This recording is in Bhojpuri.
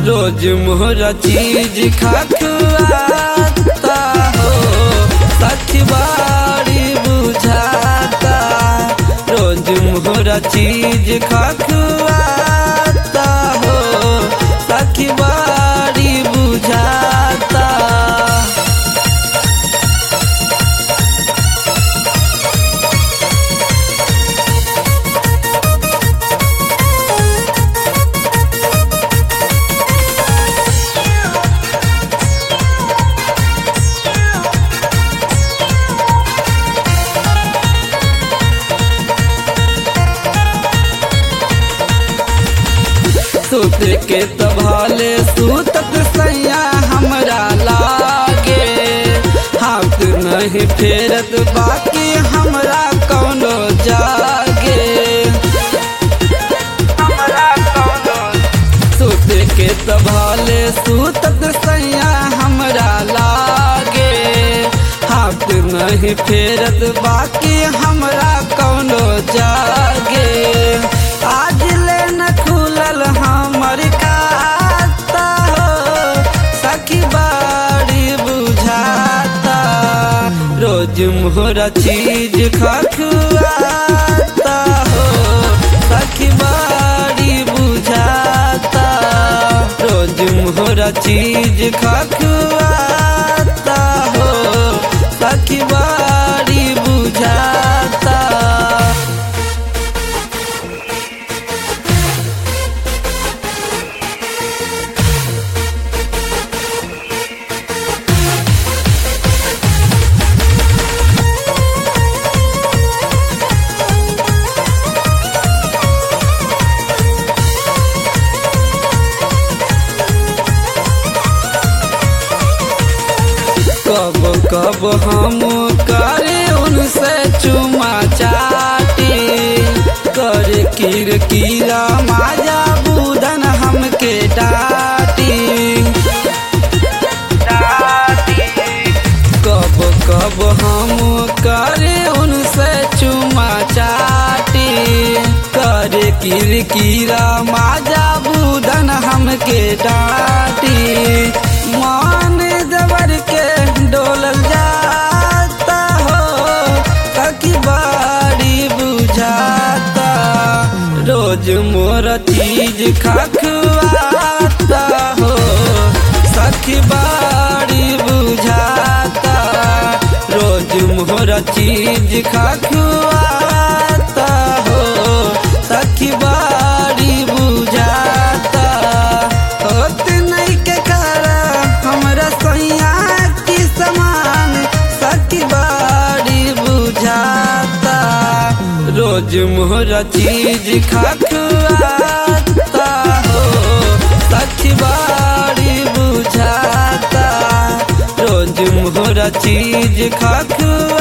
रोज मोहरा चीज खखुआता हो सखी बाड़ी बुझाता रोज मोहरा चीज खखुआता हो सखी बाड़ी बुझाता सुत के तभाले सुतत सैया हमरा लागे हाथ नहीं फेरत बाकी हमरा कौनो जागे हमरा कौनो सुत के तभाले सुतत सैया हमरा लागे हाथ नहीं फेरत बाकी हमरा कौनो जागे आज ले न खुलल हमर खाता हो सखी बाड़ी बुझाता रोज मोहरा चीज खखुआता हो सखी बाड़ी बुझाता रोज मोहरा चीज खखुआता हो सखी बाड़ी बुझाता कब कब हम करे उनसे चुमा चाटी करे किर कीरा माजा बुदन हमके डाटी कब कब हम करे उनसे चुमा चाटी करे किर कीरा माजा बुदन हमके डाटी मान जबर के डोलल जाता हो सखी बाड़ी बुझाता रोज मोर चीज खखुआता हो सखी बाड़ी बुझाता रोज मोर चीज खखुआता हो सखी बाड़ी बुझाता होत नहीं के करा हमरा सैया की समान सखी बाड़ी बुझाता रोज मोहरा चीज खखुआता हो सखी बाड़ी बुझाता रोज मोहरा चीज खखुआ